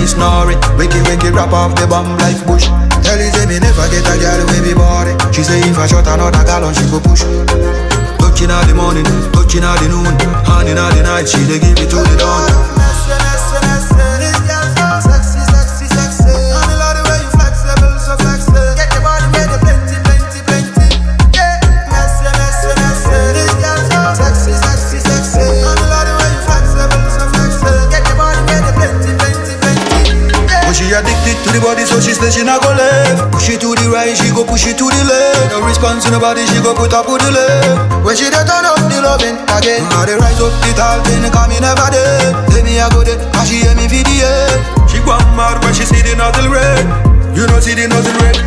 snoring. Wiki wiki rap off the bomb like bush. Tell you say me never get a girl wey be boring. She say if I shot another gallon, she go push. Touching all the morning, touching all the noon, hand in all the night, she dey give it to the dawn. But she addicted to the body, so she say she not go left. Push it to the right, she go push it to the left. No response to nobody, she go put up with the left. When she dey turn up the loving again, I dey rise up the tall thing, cause me never dead. Say me I go there, cause she hear me video. She go mad when she see the nozzle red. You know see the nozzle red.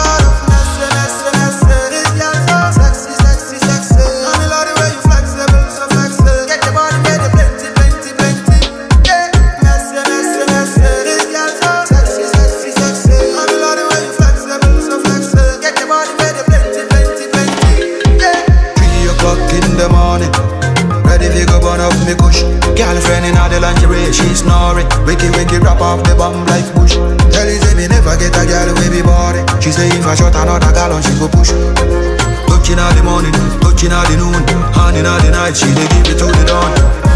Three o'clock in the morning. Ready to go burn up me kush. Girlfriend in all the lingerie, she snoring. Wiki wiki rap off the bomb like bush. Tell you say me never get a girl wey be boring. She say if I shot another gallon, she go push. Touching all the morning, touching all the noon, hand in all the night, she dey give it to the dawn.